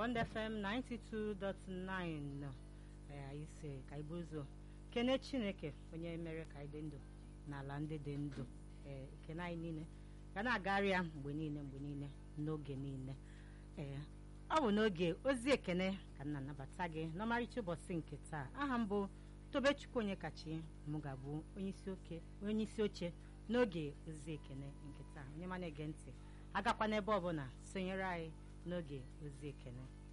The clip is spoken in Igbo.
Bond FM 92.9 ee anyị si ka ibu ụzọ kene Chineke onye mere ka anyị dị ndụ n'ala ndị dị ndụ ee ekene anyị niile ga na-agagharị ya mgbe niile mgbe niile n'oge niile ee ọ bụ n'oge ozi ekene ka m na-anabata gị n'ọmarịcha ụbọchị nke taa aha m bụ Tobechukwu onye kachi m ga-abụ onye isi oche n'oge ozi ekene nke taa onye ma na-ege ntị agakwa n'ebe ọbụla sonyere anyị n'oge ozi ekene